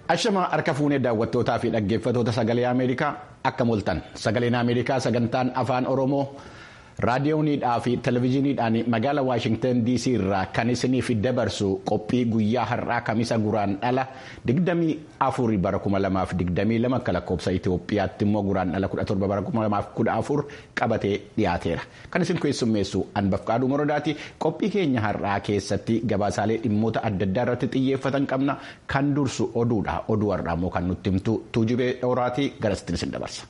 Ashama harka fuunee daawwattootaa fi dhaggeeffatoota sagalee Ameerikaa akka mul'atan sagaleen Ameerikaa sagantaan afaan Oromoo raadiyooniidhaa fi televezyiiniidhaan magaala Waashingtan DC irraa kan isiniif dabarsu qophii guyyaa har'aa kamisa guraan dhala 24 bara 2022 akka lakkoofsa Itoophiyaatti immoo guraan dhala 17 bara 2014 qabatee dhiyaateera. Kan isin keessummeessu Anbafqaaduu Morodaati. Qophii keenya har'aa keessatti gabaasaalee dhimmoota adda addaa irratti xiyyeeffatan qabna. Kan dursu oduudha. Oduu har'aa immoo kan nutti himtu tuujubee dhooraatii garasitti isin dabarsa.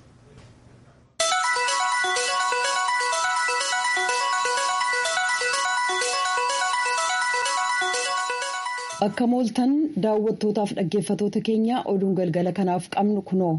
Akka mooltan daawwattootaaf dhaggeeffatoota keenya oduun galgala kanaaf qabnu kunoo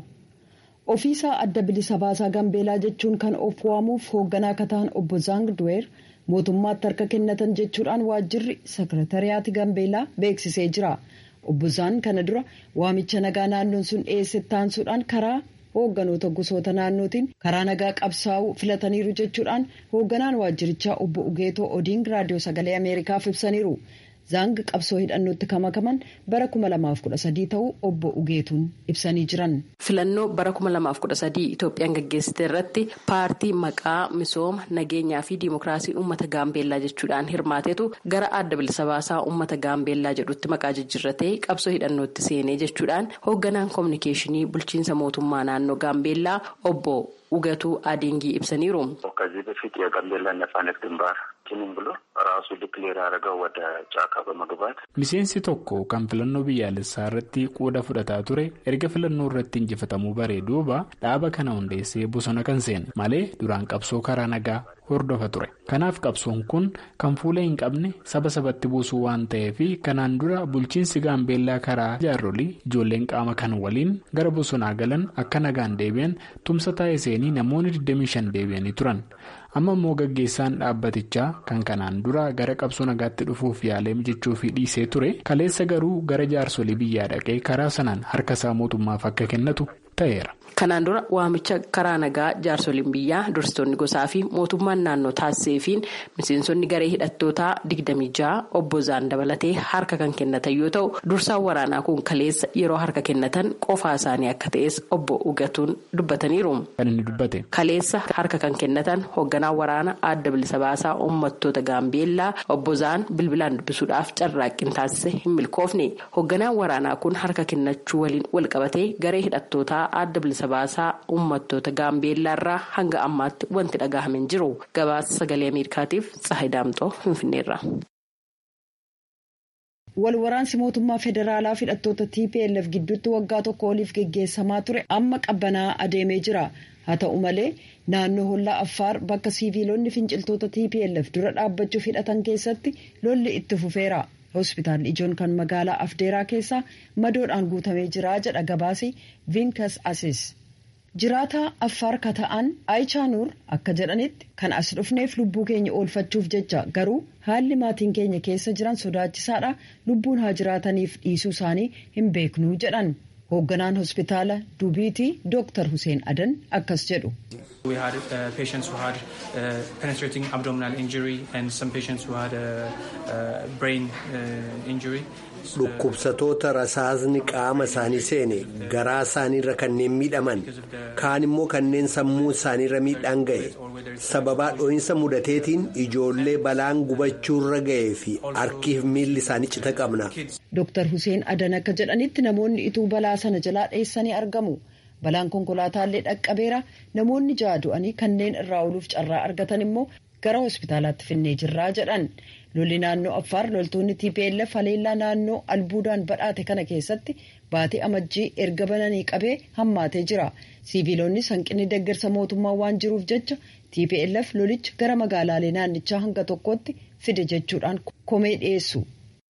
ofiisaa adda bilisa baasaa gambeelaa jechuun kan of waamuuf hoogganaa akka ta'an obbo Zaang Duweer mootummaatti harka kennatan jechuudhaan waajjirri sekretariyaati gambeelaa beeksisee jira. Obbo Zaan kana dura waamicha nagaa naannoon sun dhiyeesse taansuudhaan karaa hoogganoota gosoota naannootiin karaa nagaa qabsaa'uu filataniiru jechuudhaan hoogganaan waajjirichaa obbo Ugeetoo Odiing raadiyoo sagalee Ameerikaaf ibsaniiru. Zaang qabsoo hidhannootti kamakaman bara 2013 ta'uu obbo Ugeetuun ibsanii jiran. Filannoo bara 2013 Itoophiyaan gaggeessite irratti paartii maqaa misooma nageenyaa fi diimokiraasii uummata gaambeellaa jechuudhaan hirmaatetu gara adda bilisa baasaa uummata gaambeellaa jedhutti maqaa jijjiirratee qabsoo hidhannootti seenee jechuudhaan hoogganaan koominikeeshinii bulchiinsa mootummaa naannoo gaambeellaa obbo Ugeetuu Adiingii ibsaniiru. ከዚህ በፊት የጋምቤላ ነጻነት ግንባር ኪንም ብሎ ራሱ ዲክሌር ያደረገው ወደ ጫካ በመግባት miseensi tokko kan filannoo biyyaalessaa irratti qooda fudhataa ture erga filannoo irratti injifatamuu baree duuba dhaaba kana hundeessee bosona kan seene malee duraan qabsoo karaa nagaa hordofa ture kanaaf qabsoon kun kan fuula hin qabne saba sabatti buusuu waan ta'eef kanaan dura bulchiinsi gaambeellaa karaa jaarolii ijoolleen qaama kan waliin gara bosonaa galan akka nagaan deebi'an tumsa taasisanii namoonni 25 deebi'anii turan. amma immoo gaggeessaan dhaabbatichaa kan kanaan dura gara qabsoo nagaatti dhufuuf yaalee jechuuf dhiisee ture kaleessa garuu gara jaarsolii biyyaa dhaqee karaa sanaan harka isaa mootummaaf akka kennatu ta'eera. Kanaan dura waamicha karaa nagaa jaarsoliin biyyaa dursitoonni gosaa fi mootummaan naannoo taasiseefiin miseensonni garee hidhattootaa 26 obbo Zaan dabalatee harka kan kennatan yoo ta'u dursaan waraanaa kun kaleessa yeroo harka kennatan qofaa isaanii akka ta'es obbo Ugatuun dubbataniiru. Kan inni dubbate. Kaleessa harka kan kennatan hoogganaa waraana adda bilisa baasaa uummattoota gaambeellaa obbo Zaan bilbilaan dubbisuudhaaf carraaqqii taasise hin milkoofne hoogganaan waraanaa kun harka kennachuu waliin walqabatee garee hidhattootaa adda bilisa baasaa uummattoota gaambeellaa irraa hanga ammaatti wanti dhagahame hin jiru gabaasa sagalee ameerikaatiif tsahay daamxoo finfinneerra. wal waraansi mootummaa federaalaa fi hidhattoota tplf gidduutti waggaa tokko oliif geggeessamaa ture amma qabbanaa adeemee jira haa ta'u malee naannoo hollaa affaar bakka siiviilonni finciltoota tplf dura dhaabbachuuf hidhatan keessatti lolli itti fufeera. hospitaalli ijoon kan magaalaa afdeeraa keessaa madoodhaan guutamee jira jedha gabaasi vinkas asis jiraataa affaar ka ta'an aayichaa akka jedhanitti kan as dhufneef lubbuu keenya oolfachuuf jecha garuu haalli maatiin keenya keessa jiran sodaachisaadha lubbuun haa jiraataniif dhiisuu isaanii hin beeknuu jedhan hoogganaan hospitaala duubiitii dooktar hussein adan akkas jedhu. We had uh, patients who had uh, penetrating abdominal injury and some patients who had a, a brain uh, injury. Dhukkubsatoota rasaasni qaama isaanii seene garaa isaaniirra kanneen miidhaman kaan immoo kanneen sammuu isaaniirra miidhaan ga'e sababaa dho'iinsa mudateetiin ijoollee balaan gubachuurra ga'ee fi harkiif miilli isaanii cita qabna. Dooktar Hussein Adan akka jedhanitti namoonni ituu balaa sana jalaa dheessanii argamu. balaan konkolaataallee dhaqqabeera namoonni ja'a du'anii kanneen irraa ooluuf carraa argatan immoo gara hospitaalaatti finnee jirraa jedhan lolli naannoo affaar loltoonni tplf haleellaa naannoo albuudaan badhaate kana keessatti baatii amajjii erga bananii qabee hammaatee jira siiviilonni hanqinni deeggarsa mootummaa waan jiruuf jecha tplf lolicha gara magaalaalee naannichaa hanga tokkotti fide jechuudhaan komee dhiyeessu.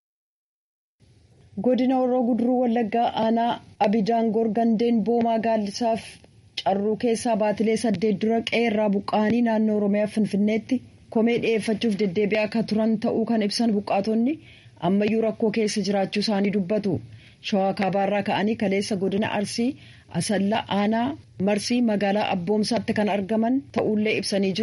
godina horroo guduruu wallaggaa aanaa abidaangoor gandeen boomaa gaallisaaf carruu keessaa baatilee saddeet dura qe'eerraa buqqa'anii naannoo oromiyaa finfinneetti komee dhi'eeffachuuf deddeebi'aa akka turan ta'uu kan ibsan buqqaatonni ammayyuu rakkoo keessa jiraachuu isaanii dubbatu shawaa kaabaarraa ka'anii kaleessa godina arsii asallaa aanaa marsii magaalaa abboomsaatti kan argaman ta'ullee ibsanii jiru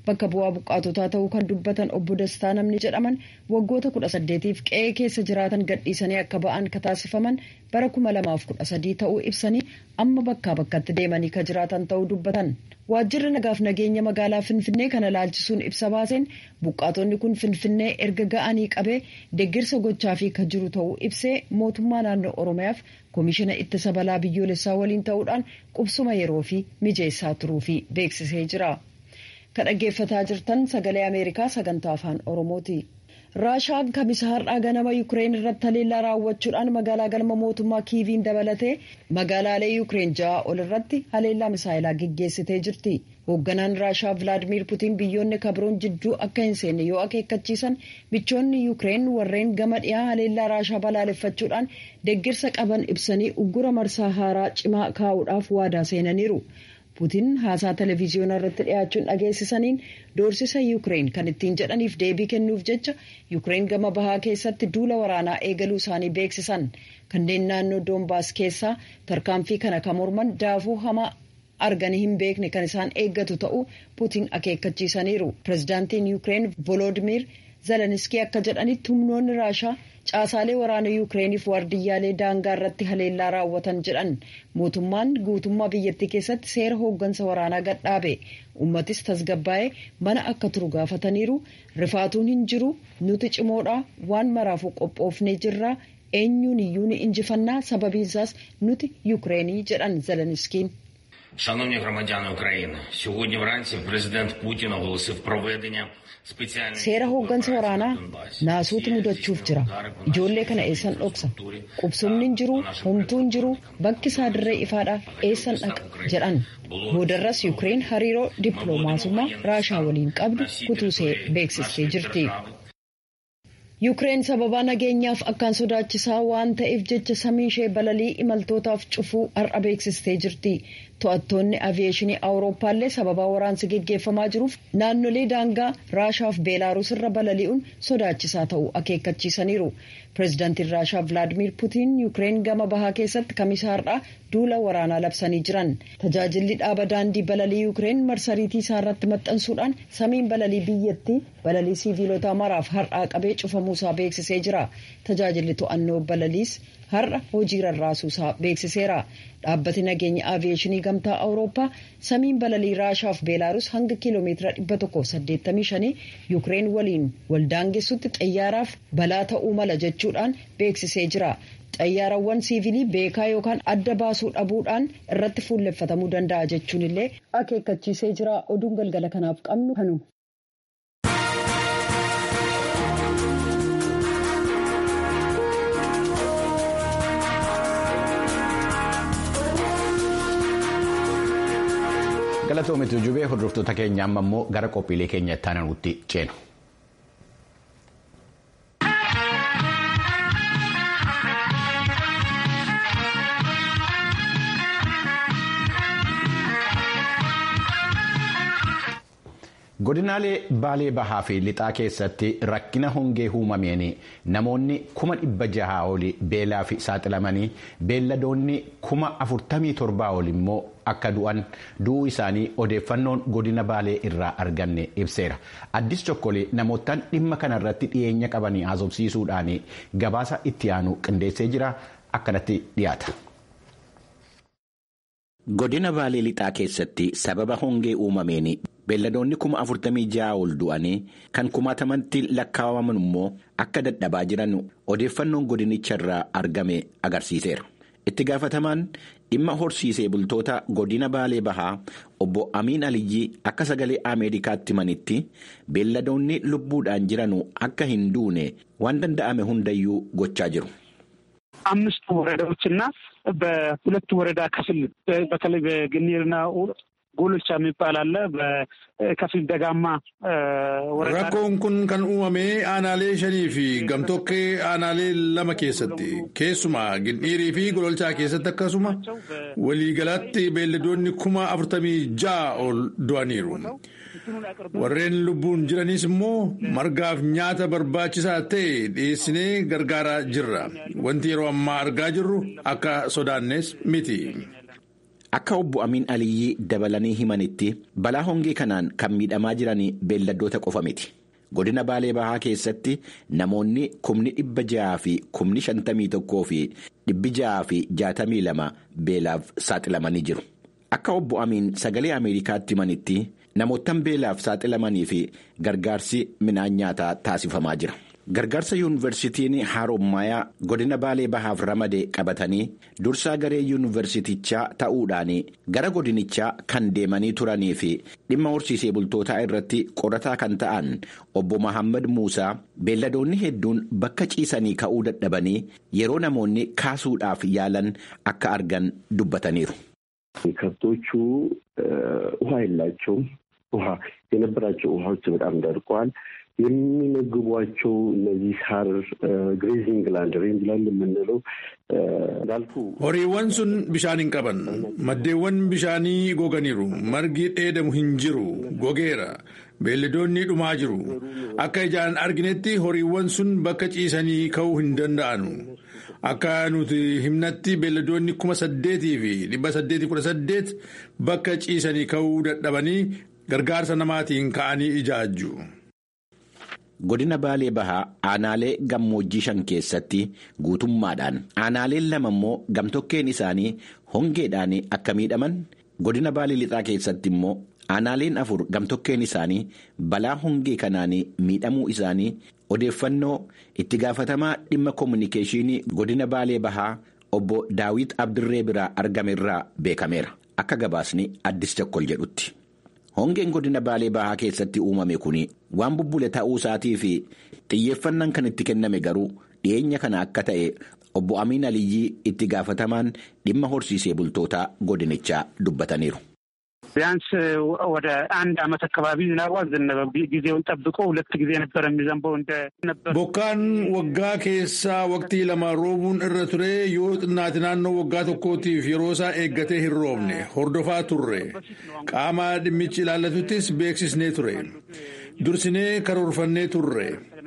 bakka bu'aa buqqaatotaa ta'uu kan dubbatan obbo Dastaa namni jedhaman waggoota kudha saddeetiif qe'ee keessa jiraatan gadhiisanii akka ba'an ka taasifaman bara kuma lamaaf kudha sadii ta'uu ibsanii amma bakkaa bakkatti deemanii ka jiraatan ta'uu dubbatan. Waajjirri nagaaf nageenya magaalaa Finfinnee kana laalchisuun ibsa baaseen buqqaatonni kun Finfinnee erga ga'anii qabee deeggarsa gochaafii ka jiru ta'uu ibsee mootummaa naannoo Oromiyaaf koomishina ittisa balaa biyyoolessaa waliin ta'uudhaan qubsuma yeroo fi mijeessaa turuu fi beeksisee jira. Ka dhaggeeffataa jirtan sagalee Ameerikaa sagantaa afaan Oromooti. Raashaan kamisa har'aa ganama Yukireen irratti haleellaa raawwachuudhaan magaalaa galma mootummaa Kiiviin dabalatee magaalaalee Yukireen ja'a ol irratti haleellaa misaayilaa geggeessitee jirti. Hoogganaan Raashaa Vilaadimiir Putiin biyyoonni kabroon jidduu akka hin seenne yoo akeekkachiisan michoonni Yukireen warreen gama dhiyaa haleellaa Raashaa balaaleffachuudhaan deeggarsa qaban ibsanii uggura marsaa haaraa cimaa kaa'uudhaaf waadaa seenaniiru. Putiin haasaa televiziyoonaa irratti dhiyaachuun dhageessisaniin doorsisa Yukireen kan ittiin jedhaniif deebii kennuuf jecha Yukireen gama bahaa keessatti duula waraanaa eegaluu isaanii beeksisan kanneen naannoo Doombaas keessaa tarkaanfii kana kan morman daafuu hamaa arganii hin beekne kan isaan eeggatu ta'uu Putiin akeekkachiisaniiru. Pireezidaantiin Yukireen Volodimir Zeleniskii akka jedhanitti humnoonni Raashaa caasaalee waraana Yukireeniif waardiyyaalee daangaa irratti haleellaa raawwatan jedhan mootummaan guutummaa biyyattii keessatti seera hooggansa waraanaa gadhaabe uummatis tasgabbaa'ee mana akka turu gaafataniiru rifaatuun hin jiru nuti cimoodha waan maraafuu qophoofnee jirra eenyuun iyyuu ni injifannaa sababiinsaas nuti Yukireenii jedhan Zeleniskiin. Шановні громадяни України, сьогодні вранці президент Путін оголосив проведення Seera hooggansa waraanaa naasuutu mudachuuf jira. Ijoollee kana eessan dhoksa. Qubsumni hin jiru, homtuu hin jiru, bakki isaa dirree ifaadha eessan dhaqa jedhan. Boodarras Yukireen hariiroo dippiloomaasummaa Raashaa waliin qabdu kutuusee beeksistee jirti. Yukireen sababa nageenyaaf akkaan sodaachisaa waan ta'eef jecha samii ishee balalii imaltootaaf cufuu har'a beeksistee jirti. To'attoonni aviyeeshinii Awurooppaallee sababa waraansi geggeeffamaa jiruuf naannolee daangaa Raashaaf Beelaaruus irra balali'uun sodaachisaa ta'uu akeekkachiisaniiru. Pireezidaantiin Raashaa Vilaadimiir Putiin Yukireen gama bahaa keessatti kamisa har'aa duula waraanaa labsanii jiran. Tajaajilli dhaaba daandii balalii Yukireen marsariitii isaa irratti maxxansuudhaan samiin balalii biyyattii balalii siiviilotaa maraaf har'aa qabee cufamuusaa beeksisee jira. Tajaajilli to'annoo balaliis har'a hojii rarraasuusaa beeksiseera. Dhaabbati nageenya aviyeeshinii gamtaa Awurooppaa samiin balalii Raashaaf Beelaaruus hanga kiiloomeetira 185 Yukireen waliin waldaangessutti xayyaaraaf balaa ta'uu mala jechuudhaan beeksisee jira. Xayyaarawwan siivilii beekaa yookaan adda baasuu dhabuudhaan irratti fuulleffatamuu danda'a jechuun illee akeekkachiisee jira. Oduun galgala kanaaf qabnu kanuma. Galatoomitu jubee hordoftoota keenya amma immoo gara qophiilee keenya itti aanutti ceenu. godinaalee baalee bahaa fi lixaa keessatti rakkina hongee uumameen namoonni kuma dhibba jahaa oli beelaa fi saaxilamanii beelladoonni kuma afurtamii torbaa oli immoo akka du'an du'uu isaanii odeeffannoon godina baalee irraa arganne ibseera addis chokkolee namootaan dhimma kanarratti dhiyeenya qabanii haasofsiisuudhaan gabaasa itti aanu qindeessee jira akkanatti dhiyaata. Godina Baalee Lixaa keessatti sababa hongee uumameen beelladoonni kuma afurtamii ja'a ol du'anii kan kumaatamatti lakkaa'aman immoo akka dadhabaa jiran odeeffannoon godinicha irraa argame agarsiiseera. Itti gaafatamaan dhimma horsiisee bultoota godina Baalee Bahaa obbo Amiin Aliyyii akka sagalee Ameerikaatti himanitti beelladoonni lubbuudhaan jiran akka hin duune waan danda'ame hundayyuu gochaa jiru. አምስቱ ወረዳዎችና በሁለቱ ወረዳ ክፍል በተለይ በግኒርና ጎሎቻ የሚባል አለ። በከፊል ደጋማ ወረዳ rakkoon kun kan uumame aanaalee shanii fi gamtokkee aanaalee lama keessatti keessumaa gindhiirii fi gololchaa keessatti akkasuma waliigalaatti beelladoonni kuma afurtamii ja'a ol du'aniiru. warreen lubbuun jiranis immoo margaaf nyaata barbaachisaa ta'e dhiyeessinee gargaaraa jirra wanti yeroo ammaa argaa jirru akka sodaannes miti. Akka obbo Amiin Aliyyii dabalanii himanitti balaa hongee kanaan kan miidhamaa jiran beelladdoota qofa miti. Godina Baalee Bahaa keessatti namoonni kumni dhibba ja'aa fi kumni shantamii tokkoo fi dhibbi ja'aa fi jaatamii lama beelaaf saaxilamanii jiru. Akka obbo Amiin sagalee Ameerikaatti himanitti namoottan beelaaf saaxilamanii fi gargaarsi midhaan nyaataa taasifamaa jira. Gargaarsa yuunivarsiitiin Haroommayaa godina Baalee Bahaaf ramade qabatanii dursaa garee yuunivarsiitichaa ta'uudhaan gara godinichaa kan deemanii turanii fi dhimma horsiisee bultootaa irratti qorataa kan ta'an obbo Mahammad Muusaa beelladoonni hedduun bakka ciisanii ka'uu dadhabanii yeroo namoonni kaasuudhaaf yaalan akka argan dubbataniiru. ከብቶቹ ውሃ የላቸውም። ውሃ የነበራቸው ውሃዎች በጣም ደርቀዋል። የሚመግቧቸው እነዚህ ሳር ግሬዚንግ ላንድ ሬንጅ ላንድ የምንለው እንዳልኩ horiiwwan sun bishaan hin qaban maddeewwan bishaanii goganiiru margi dheedamu hin jiru gogeera beelladoonni dhumaa jiru akka ijaan arginetti horiiwwan sun bakka ciisanii ka'uu hin danda'anu akka nuti himnatti beelladoonni kuma saddeetii fi dhibba saddeetii kudha saddeet bakka ciisanii ka'uu dadhabanii gargaarsa namaatiin ka'anii ijaajju. Godina Baalee Bahaa aanaalee gammoojjii shan keessatti guutummaadhaan aanaaleen lama immoo gamtokkeen isaanii hongeedhaan akka miidhaman godina Baalee Lixaa keessatti immoo aanaaleen afur gamtokkeen isaanii balaa hongee kanaan miidhamuu isaanii odeeffannoo itti gaafatamaa dhimma koominikeeshinii godina Baalee Bahaa obbo Daawit Abdirree biraa argame irraa beekameera akka gabaasni addis tokkol jedhutti. Hongeen godina Baalee Bahaa keessatti uumame kun waan bubbule ta'uu isaatii fi xiyyeeffannaan kan itti kenname garuu dhiyeenya kana akka ta'e obbo Amiin Aliyyii itti gaafatamaan dhimma horsiisee bultootaa godinichaa dubbataniiru. ቢያንስ ወደ አንድ ዓመት አካባቢ ዝናቡ አልዘነበም። ጊዜውን ጠብቆ ሁለት ጊዜ ነበር የሚዘንበው እንደ ነበር Bokkaan waggaa keessaa waqtii lama roobuun irra ture yoo xinnaati naannoo waggaa tokkootiif yeroo isaa eeggatee hin roobne hordofaa turre qaama dhimmichi ilaallatuttis beeksisnee ture dursinee karoorfannee turre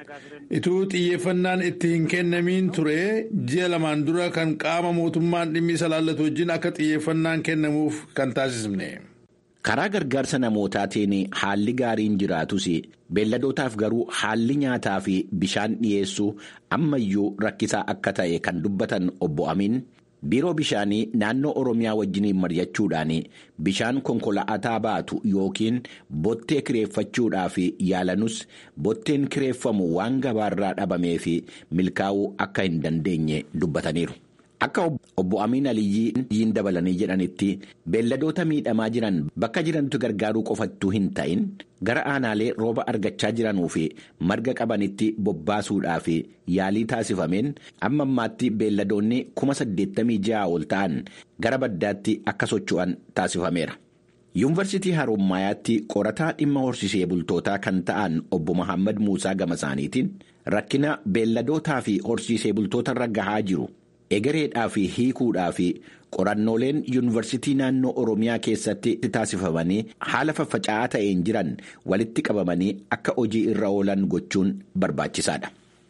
ituu xiyyeeffannaan itti hin kennamiin ture ji'a lamaan dura kan qaama mootummaan dhimmi isa ilaallatu wajjin akka xiyyeeffannaan kennamuuf kan taasisne. Karaa gargaarsa namootaatiin haalli gaariin jiraatus beelladootaaf garuu haalli nyaataa fi bishaan dhiyeessuu ammayyuu rakkisaa akka ta'e kan dubbatan obbo Amiin biiroo bishaanii naannoo Oromiyaa wajjiniin mari'achuudhaan bishaan konkolaataa baatu yookiin bottee kireeffachuudhaaf yaalanus botteen kireeffamu waan gabaarraa dhabamee fi milkaa'uu akka hin dandeenye dubbataniiru. Akka obbo Amiin Aliyyiin dabalanii jedhanitti beelladoota miidhamaa jiran bakka jirantu gargaaruu qofattuu hin ta'in gara aanaalee rooba argachaa jiranuu fi marga qabanitti bobbaasuudhaaf yaalii taasifameen amma ammaatti beelladoonni kuma saddeettamii ja'a ol ta'an gara baddaatti akka socho'an taasifameera. Yuunivarsiitii Harommayaatti qorataa dhimma horsiisee bultootaa kan ta'an obbo Mahammad Muusaa gama isaaniitiin rakkina beelladootaa fi horsiisee bultootarra gahaa jiru. egereedhaa fi hiikuudhaa fi qorannooleen yuunivarsiitii naannoo oromiyaa keessatti taasifamanii haala faffaca'aa ta'een jiran walitti qabamanii akka hojii irra oolan gochuun barbaachisaadha.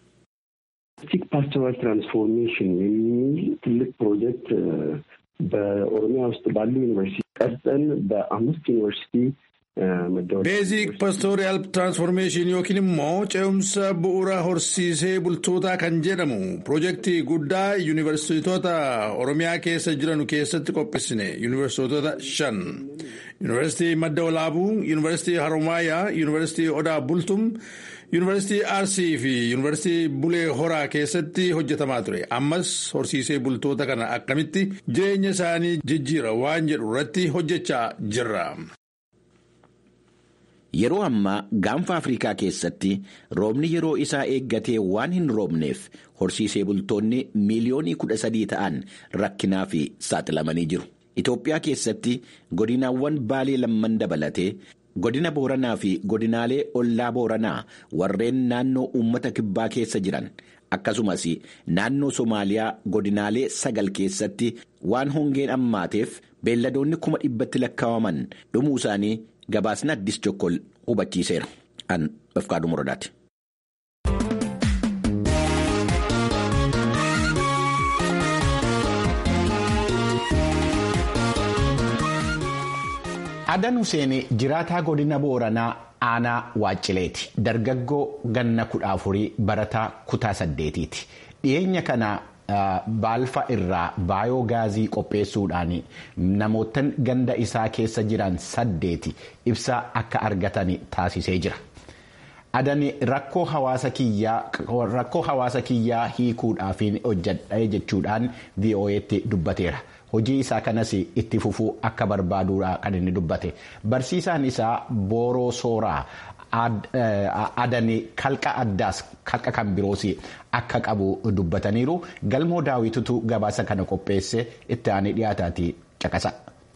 ፓስቶራል ትራንስፎርሜሽን የሚል ትልቅ ፕሮጀክት በኦሮሚያ ውስጥ ባሉ ዩኒቨርሲቲ ቀርጸን በአምስት ዩኒቨርሲቲ Beezik pastooriyal tiraansformeeshin yookiin immoo ce'umsa bu'uura horsiisee bultootaa kan jedhamu piroojeektii guddaa yuunivarsiitota Oromiyaa keessa jiran keessatti qopheessine yuunivarsiitota shan. Yuunivarsiitii Madda Olaabuu, Yuunivarsiitii Haromaayaa, Yuunivarsiitii Odaa Bultum, Yuunivarsiitii Arsii fi Yuunivarsiitii Bulee Horaa keessatti hojjetamaa ture. Ammas horsiisee bultoota kana akkamitti jireenya isaanii jijjiira waan jedhu irratti hojjechaa jirra. Yeroo ammaa gaanfa Afrikaa keessatti roobni yeroo isaa eeggatee waan hin roobneef horsiisee bultoonni miiliyoonii kudha sadii ta'an rakkinaa fi saaxilamanii jiru. Itoophiyaa keessatti godinaawwan baalee lamman dabalatee godina booranaa fi godinaalee ollaa booranaa warreen naannoo uummata kibbaa keessa jiran akkasumas naannoo Somaaliyaa godinaalee sagal keessatti waan hongeen ammaateef beelladoonni kuma dhibbatti lakkaa'aman dhumuu isaanii. Gabaasni addis Jokkol hubachiiseera. An Dofqaaduu Muradaati. Adan Huseen jiraataa godina Booranaa aanaa Waaccileeti. Dargaggoo ganna kudha afurii barataa kutaa saddeetiiti. Dhiyeenya kana baalfa irraa baayoo gaazii qopheessuudhaan namootan ganda isaa keessa jiran saddeeti ibsaa akka argatan taasisee jira. Adani rakkoo hawaasa kiyyaa hiikuudhaaf hojjedha jechuudhaan VOA'tti dubbateera. Hojii isaa kanas itti fufuu akka barbaaduudha kan inni dubbate. Barsiisaan isaa Booroo Sooraa adani kalqa addaas kalqa kan biroos akka qabu dubbataniiru. Galmoo daawwitutu gabaasa kana qopheesse itti aanee dhiyaataati caqasa.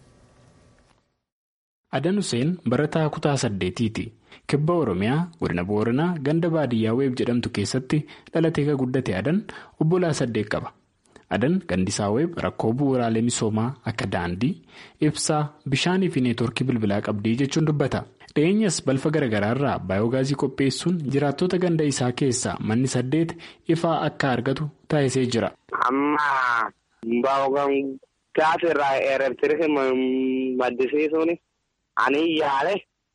Adan Huseen barataa kutaa saddeetiiti. Kibba Oromiyaa godina Booranaa ganda baadiyyaa weeb jedhamtu keessatti dhalatee kan guddate Adan obbolaa saddeet qaba. Adan gandisaa weeb rakkoo bu'uuraalee misoomaa akka daandii, ibsaa, bishaanii fi neetwoorkii bilbilaa qabdii jechuun dubbata. Dhiyeenyas balfa garaagaraa irraa baayoogaazii qopheessuun jiraattota ganda isaa keessaa manni saddeet ifaa akka argatu taasisee jira. Amma baayoogaazii irraa eerabsiisee maddisiisuun ani yaale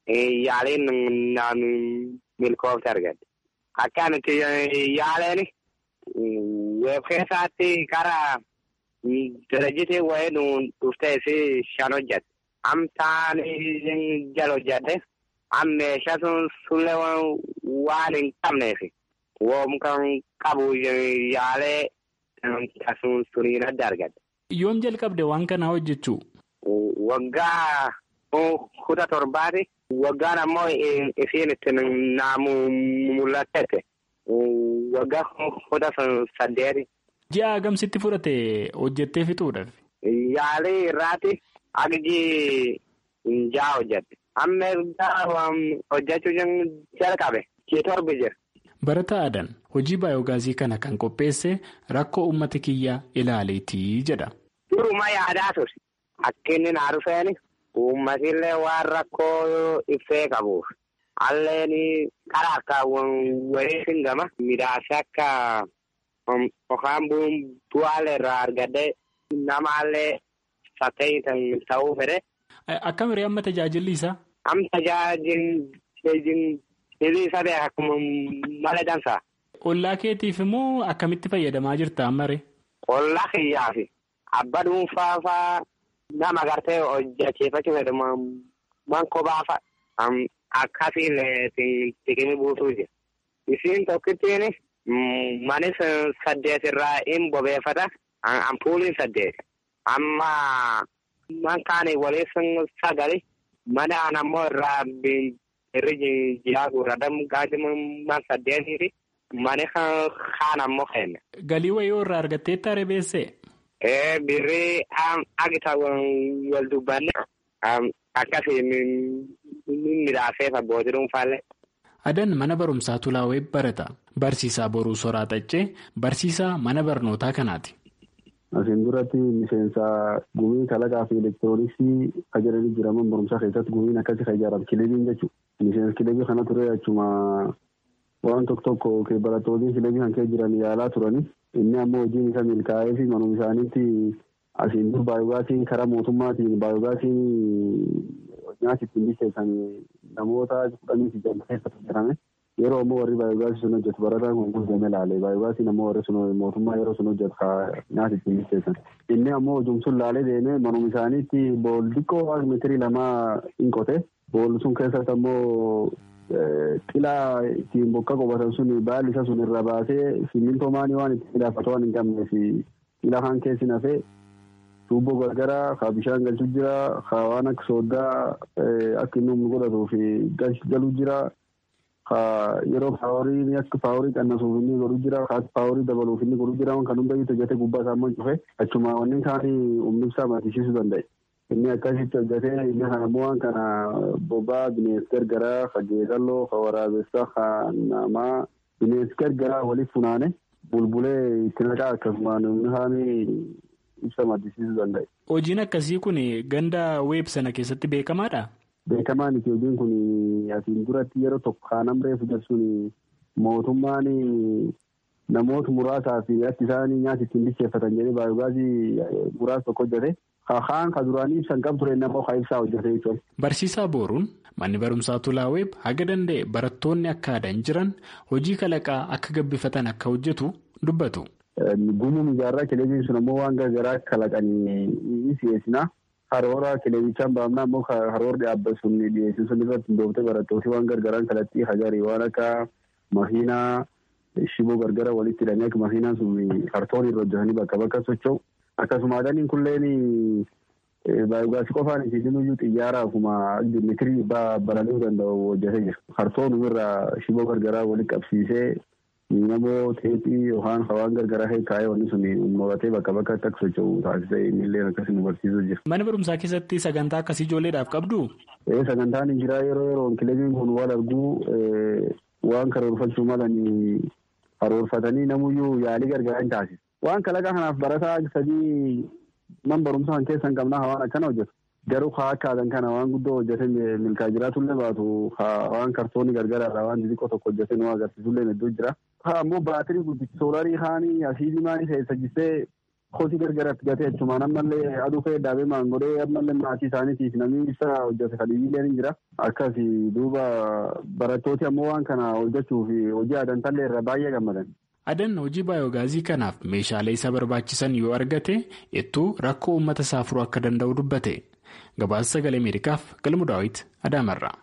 yaaleen milkoofte argadde. Akka nuti yaaleen. Weeb keessaatti karaa dirajitee wayii nuun dhuftee fi shan hojjette. Amtaan jala hojjette. Am meeshaa sun sullee waan hin qabneef woom kan qabu yaalee sun suniin adda argadde. Yoom jalqabde waan kanaa hojjechuu? Waggaa kudha torbaati. Waggaan ammoo isiin itti naamu mul'atte. Waggaa kudha saddeeti. Ji'a agamsitti fudhate hojjettee fixuudhaaf? Yaalii irraati agji ja'a hojjette. Amma hojjechuu jalqabe torbi jira. Barataa Adan hojii baayoogaazii kana kan qopheesse rakkoo uummata kiyyaa ilaaleetii jedha. Duruma yaadaa ture. Akka inni naa dhufeeni uummatillee waan rakkoo ibsee qabuuf. Alleen karaa akka wayii singama midhaasa akka yookaan bu'aalee irraa argadee namaallee sattee ta'uu fedhe. Akkam hiree amma tajaajilli isaa? Am tajaajilli isaa beekaa akkuma malee dansaa. Ollaa keetiif immoo akkamitti fayyadamaa jirta ammaree? Ollaa kiyyaaf abba dhuunfaa fa'aa nama gartee hojjechiifachuu fedhamu man kophaa fa'a. Akkasiin tiqimii buusuu jira. Isiin tokkittiin manis saddeet irraa hin bobeeffata. Ampuuliin saddeet. Amma man kaanii waliin sagali. Mana an ammoo irraa irri jiraa gurradamu gaajima man saddeetiiti. Mani kaan ammoo kenna. Galii wayii irraa argattee taaree beessee? Ee birrii agita wal dubbanne akkasiin. Midhaaseef abbootii dhuunfaallee. Adan mana barumsaa Tulaawee barata. Barsiisaa Boruu Soraa Xaccee barsiisaa mana barnootaa kanaati. Asiin duratti miseensa gumii kalaqaa fi elektirooniksii ajajanii jiraman barumsaa keessatti gumiin akkasii kan ijaaramu kilebiin jechuudha. Miseensa kilebii kana ture achuma waan tokko tokko barattoonni kilebii kan keessa jiran yaalaa turani. Inni ammoo hojiin isa milkaa'ee fi manuma isaaniitti asiin dur baayoogaasiin karaa mootummaatiin baayoogaasiin nyaata ittiin bilcheessan namoota kudhanii fi jaallata keessatti jirame yeroo ammoo warri baayoogaasii sun hojjetu barataan kun guutamee laale baayoogaasiin ammoo warri sun mootummaa yeroo sun hojjetu nyaata ittiin bilcheessan inni ammoo hojumsuun laalee deemee manuma isaaniitti bool xiqqoo meetirii lamaa hin qote bool sun keessatti ammoo xilaa ittiin bokka qobatan sun baalli isa sun irra baasee simmintoo maanii waan ittiin midhaafatu waan hin qabneef xilaa kan keessi nafee tuubboo gargaraa haa bishaan galchuu jira haa waan akka sooddaa akka inni humna godhatuu fi galuu jira haa yeroo paaworii akka paaworii qannasuuf inni godhu jira haa paaworii dabaluuf inni godhu jira kan hunda itti hojjete gubbaa isaa immoo cufe achuma wanni kaanii humni ibsaa maddisiisuu danda'e. Inni akkasitti hojjetee inni kana immoo waan kana bobaa bineensi gargaraa haa geedalloo haa waraabessaa haa namaa bineensi gargaraa waliif funaane bulbulee itti naqaa akkasumaan humni kaanii ibsa maddisiisuu danda'e. Hojiin akkasii kun ganda weeb sana keessatti beekamaadha? Beekamaan hojiin kun asiin duratti yeroo tokko kaanam reefu jechuun mootummaan namoota muraasaa fi akka isaan nyaata ittiin bilcheeffatan jedhee baay'ogaasii muraasa tokko hojjete. Kaan ka duraanii ibsan qabu ture nama haa ibsaa hojjete jechuudha. Barsiisaa Booruun manni barumsaa Tulaaweb haga danda'e barattoonni akka aadan jiran hojii kalaqaa akka gabbifatan akka hojjetu dubbatu. Gumuun ijaarraa kileebiin sun ammoo waan garaagaraa kalaqanii ni dhiyeessina. Haroora kileebichaan baafnaa ammoo haroora dhaabbatu sun dhiyeessu sun irratti hundooftee barattooti waan gargaaraan kalaqxii hagarii waan akka makiinaa shiboo gargara walitti hidhanii akka makiinaan sun kartoon irra hojjetanii bakka bakka socho'u. Akkasuma adaniin kunneen baay'ogaasii qofaan isiisin iyyuu xiyyaara akkuma mitirii balali'uu danda'u hojjetee jira. Kartoon irraa shiboo gargaraa walitti qabsiisee namoo teephii yookaan hawaan gargaraa kaa'ee wanni sun mo'atee bakka bakka akka socho'u taasisee innillee akkasii nu barsiisuu jira. Mana barumsaa keessatti sagantaa akkasii ijoolleedhaaf qabdu? Sagantaan hin jiraa yeroo yeroon kilebiin kun wal arguu waan karoorfachuu malanii karoorfatanii namuyyuu yaalii gargaraa hin taasisu. Waan kalaqa kanaaf barataa sadii man barumsa kan keessa hin qabnaa waan akkana hojjetu. Garuu haa akkaataan kana waan guddoo hojjetee milkaa jiraatullee baatu waan kartoonii gargaraadha waan xixiqqoo tokko hojjetee nu agarsiisullee hedduu jira. Haa ammoo baatirii guddichi soolarii haanii asiidii maanii keessa jistee kosii gargaratti gatee achumaan ammallee aduu ka'ee dhaabee maangodhee ammallee maatii isaaniitiif namni ibsa hojjete kadiyyillee ni jira. Akkasi duuba barattooti ammoo waan kana hojjechuuf hojii aadantallee irra baay'ee gammadan. Adan hojii baayoogaazii kanaaf meeshaalee isa barbaachisan yoo argate ittuu rakkoo uummata isaa furuu akka danda'u dubbate. Gabaasa sagalee Ameerikaaf galmu daawwiti Adaamarraa.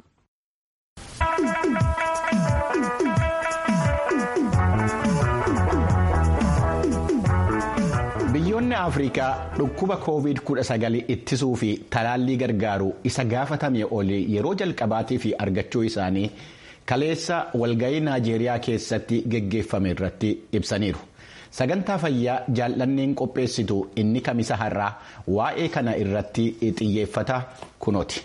Biyyoonni Afrikaa dhukkuba COVID-19 ittisuu fi talaallii gargaaru isa gaafatame olii yeroo jalqabaatiif argachuu isaanii kaleessa walga'ii Naajeeriyaa keessatti geggeeffame irratti ibsaniiru. Sagantaa fayyaa jaallanneen qopheessitu inni kamisa har'aa waa'ee kana irratti xiyyeeffata kunooti.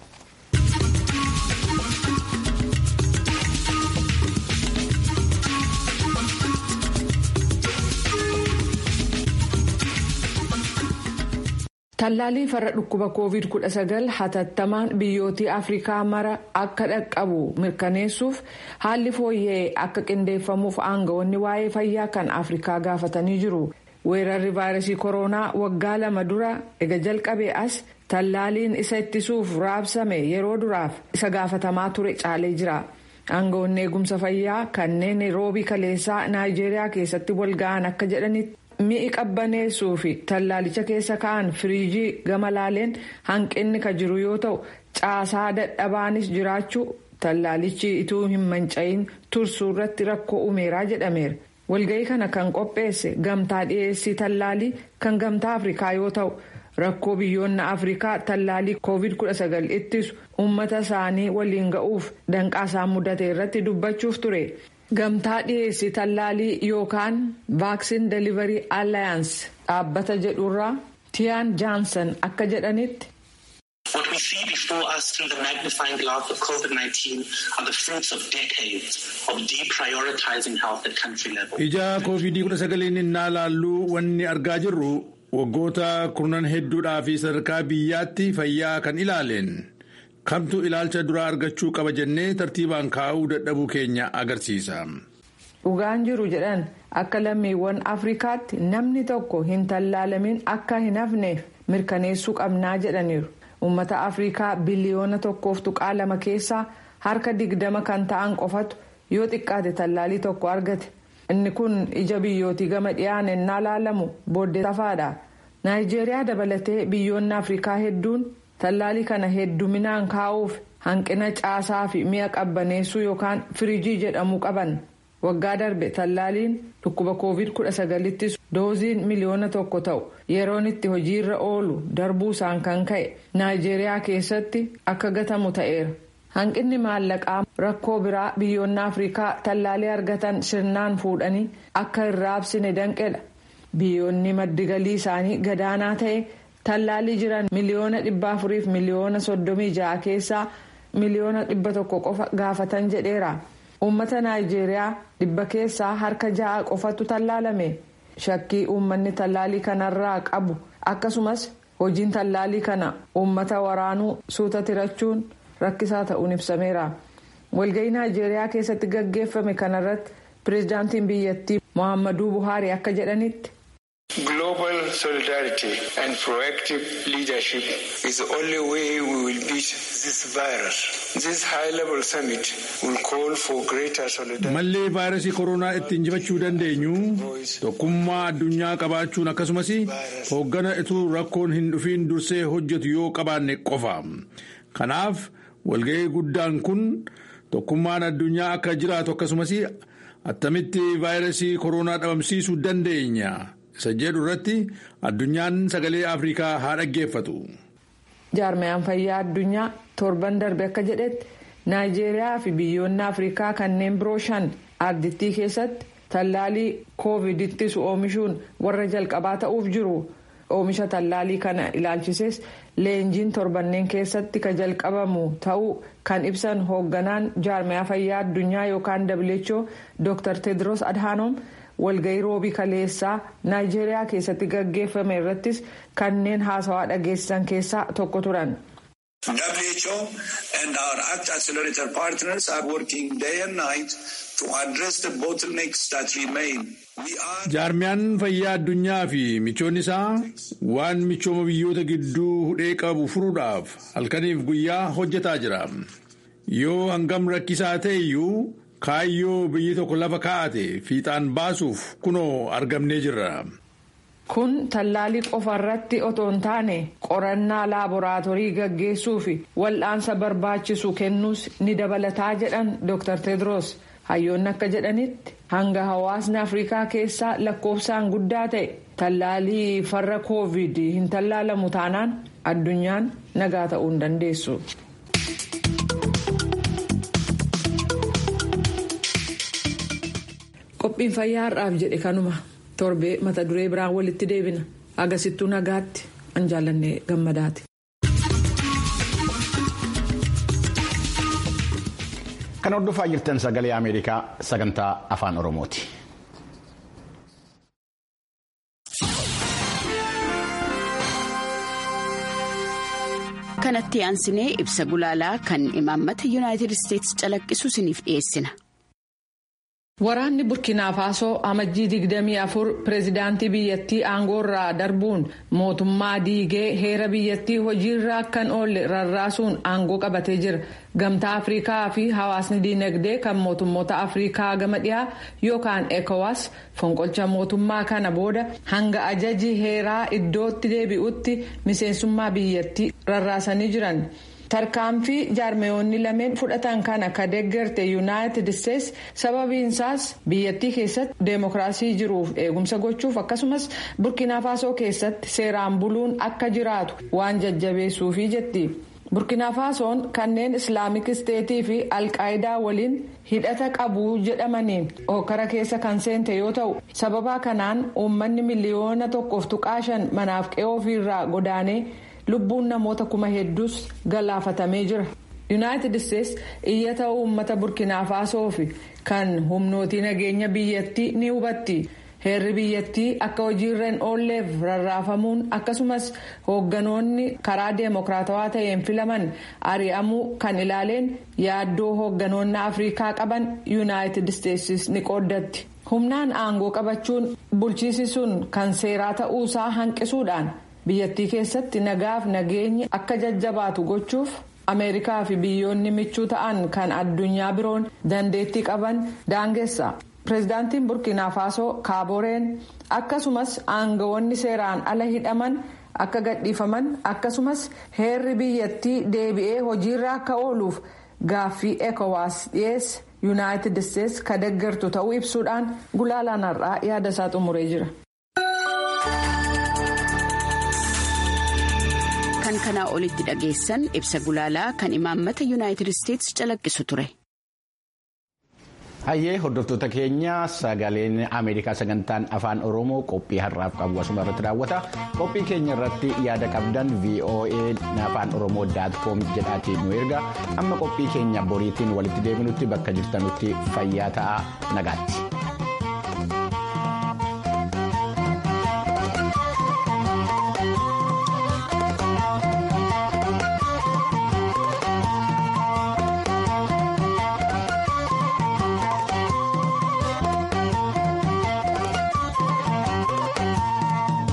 Tallaalii farra dhukkuba COVID-19 hatattamaan biyyootii Afrikaa mara akka dhaqqabu mirkaneessuuf haalli fooyya'ee akka qindeeffamuuf aangawoonni waa'ee fayyaa kan Afrikaa gaafatanii jiru. Weerarri vaayirasii koronaa waggaa lama dura ega jalqabee as tallaaliin isa ittisuuf raabsame yeroo duraaf isa gaafatamaa ture caalee jira. Aangawoonni eegumsa fayyaa kanneen roobii kaleessaa Naayijeeriyaa keessatti walga'an akka jedhanitti. mi'i qabbaneessuu fi tallaalicha keessa ka'an firiijii gama laaleen hanqinni ka jiru yoo ta'u caasaa dadhabaanis jiraachuu tallaalichi ituu hin manca'iin tursuu irratti rakkoo uumeeraa jedhameera walga'ii kana kan qopheesse gamtaa dhiyeessii tallaalii kan gamtaa afrikaa yoo ta'u rakkoo biyyoonni afrikaa tallaalii covid 19 ittisu uummata isaanii waliin ga'uuf danqaa isaan mudate irratti dubbachuuf ture. gamtaa dhiyeessii tallaalii yookaan vaaksin delivery alliance dhaabbata jedhurraa tiyaan jaansan akka jedhanitti. What we see before us through the magnifying glass of COVID-19 are the fruits of decades of deprioritizing health at country level. Ija COVID-19 innaa laalluu wanni argaa jirru waggoota kurnan hedduudhaa fi sadarkaa biyyaatti fayyaa kan ilaaleen. kamtu ilaalcha duraa argachuu qaba jennee tartiibaan kaa'uu dadhabuu keenya agarsiisa. dhugaan jiru jedhan akka lammiiwwan afrikaatti namni tokko hin tallaalamin akka hin hafneef mirkaneessuu qabnaa jedhaniiru uummata afrikaa biliyoona tokkoof tuqaa lama keessaa harka digdama kan ta'an qofatu yoo xiqqaate tallaalii tokko argate inni kun ija biyyootii gama dhiyaan ennaa laalamu booddee safaadha naayijeeriyaa dabalatee biyyoonni afrikaa hedduun. tallaalii kana hedduminaan kaa'uuf hanqina caasaa fi mi'a qabbaneessuu yookaan firiijii jedhamu qaban waggaa darbe tallaaliin dhukkuba covid 19 dooziin miliyoona tokko ta'u yeroon itti hojiirra oolu darbuusaan kan ka'e naayijeeriyaa keessatti akka gatamu ta'eera hanqinni maallaqaa rakkoo biraa biyyoonni afrikaa tallaalii argatan sirnaan fuudhanii akka hin raabsine danqedha biyyoonni maddi galii isaanii gadaanaa ta'e. tallaalii jiran miliyoona dhibba afuriif miliyoona soddomii ja'a keessaa miliyoona dhibba tokko qofa gaafatan jedheera uummata naayijeeriyaa dhibba keessaa harka ja'a qofatu tallaalame shakkii uummanni tallaalii kanarraa qabu akkasumas hojiin tallaalii kana uummata waraanuu suuta tirachuun rakkisaa ta'uun ibsameera walga'ii naayijeeriyaa keessatti gaggeeffame kanarratti pireezidaantiin biyyattii mohammaduu buhaarii akka jedhanitti. Global solidarity and proactive leadership is the only way we will beat this virus. This high-level summit will call for greater solidarity. Mallee vaayirasii koronaa ittiin injifachuu dandeenyu tokkummaa addunyaa qabaachuun akkasumas hooggana ituu rakkoon hin dhufiin dursee hojjetu yoo qabaanne qofa. Kanaaf walga'ii guddaan kun tokkummaan addunyaa akka jiraatu akkasumas attamitti vaayirasii koronaa dhabamsiisuu dandeenya. isa jedhu irratti addunyaan sagalee afrikaa haa dhaggeeffatu. jaarmayaan fayyaa addunyaa torban darbe akka jedhetti naayijeeriyaa fi biyyoonni afrikaa kanneen biroo shan ardittii keessatti tallaalii koovid ittisu oomishuun warra jalqabaa ta'uuf jiru oomisha tallaalii kana ilaalchises leenjiin torbanneen keessatti ka jalqabamu ta'uu kan ibsan hoogganaan jaarmayaa fayyaa addunyaa yookaan who dr tedros adhanom. walga'ii roobii kaleessaa naayijeeriyaa keessatti gaggeeffame irrattis kanneen haasawaa dhageessisan keessaa tokko turan. WHO and our ACT Accelerator partners are working day and night to address the bottlenecks that remain. Jaarmiyaan fayyaa addunyaa fi michoonni isaa waan michooma biyyoota gidduu hudhee qabu furuudhaaf halkaniif guyyaa hojjetaa jira. Yoo hangam rakkisaa ta'e iyyuu kaayyoo biyyi tokko lafa kaa'ate fiixaan baasuuf kunoo argamnee jirra. kun tallaalii qofa irratti otoo hin taane qorannaa laaboraatoorii gaggeessuu fi wal'aansa barbaachisu kennuus ni dabalataa jedhan dr tedros hayyoonni akka jedhanitti hanga hawaasni afrikaa keessaa lakkoofsaan guddaa ta'e tallaalii farra koovid hin tallaalamu taanaan addunyaan nagaa ta'uu hin dandeessu. qophiin fayyaa har'aaf jedhe kanuma torbee mata duree biraan walitti deebina agasittuu nagaatti an jaallanne gammadaati. kan hordofaa jirtan sagalee ameerikaa sagantaa afaan oromooti. kanatti aansinee ibsa gulaalaa kan imaammata yuunaayitid isteetsi calaqqisu isiniif dhiyeessina. Waraanni Burkina Faasoo amajjii 24 pireezidaantii biyyattii aangoorraa darbuun mootummaa diigee heera biyyattii hojiirra akkan oolle rarraasuun aangoo qabatee jira. Gamtaa Afrikaa fi hawaasni diinagdee kan mootummoota Afrikaa gama dhiyaa yookaan ECOWAS fonqolcha mootummaa kana booda hanga ajaji heeraa iddootti deebi'utti miseensummaa biyyattii rarraasanii jiran. tarkaanfii jaarmeyoonni lameen fudhatan kana ka deeggarte yuunaayitid isteetsi sababiinsaas biyyattii keessatti deemokiraasii jiruuf eegumsa gochuuf akkasumas burkina faasoo keessatti seeraan buluun akka jiraatu waan jajjabeessuufi jetti. burkina faasoon kanneen islaamik isteetii fi alqaayidaa waliin hidhata qabu jedhamaniin hokkara keessa kan seente yoo ta'u sababa kanaan uummanni miliyoona tokkoof tuqaa shan manaaf qe'oo ofiirraa godaanee. lubbuun namoota kuma hedduus galaafatamee jira yuunaayitid isteetsi iyyata uummata burkina faasoo fi kan humnootii nageenya biyyattii ni hubatti heerri biyyattii akka hojiirra hin oolleef rarraafamuun akkasumas hoogganoonni karaa deemokiraatawaa ta'een filaman ari'amuu kan ilaaleen yaaddoo hoogganoonni afrikaa qaban yuunaayitid isteetsis ni qooddatti humnaan aangoo qabachuun bulchiisi sun kan seeraa ta'uusaa hanqisuudhaan. biyyattii keessatti nagaaf nageenyi akka jajjabaatu gochuuf ameerikaa fi biyyoonni michuu ta'an kan addunyaa biroon dandeettii qaban daangessa pireezidaantiin burkina faasoo kaaboreen akkasumas aangawoonni seeraan ala hidhaman akka gadhiifaman akkasumas heerri biyyattii deebi'ee hojiirra akka ooluuf gaaffii ekowaas dhiyeesse yuunaayitid isteetsi ka deeggartu ta'uu ibsuudhaan gulaalaan har'aa yaada isaa xumuree jira. kan kanaa olitti dhageessan ibsa gulaalaa kan imaammata yuunaayitid isteetsi calaqqisu ture. hayyee hordoftoota keenya sagaleen ameerikaa sagantaan afaan oromoo qophii har'aaf qabu asuma irratti raawwata qophii keenya irratti yaada qabdan voa afaan oromoo daatkoom jedhaatiin nu erga amma qophii keenya boriitiin walitti deebinutti bakka jirtanutti fayyaa ta'aa nagaatti.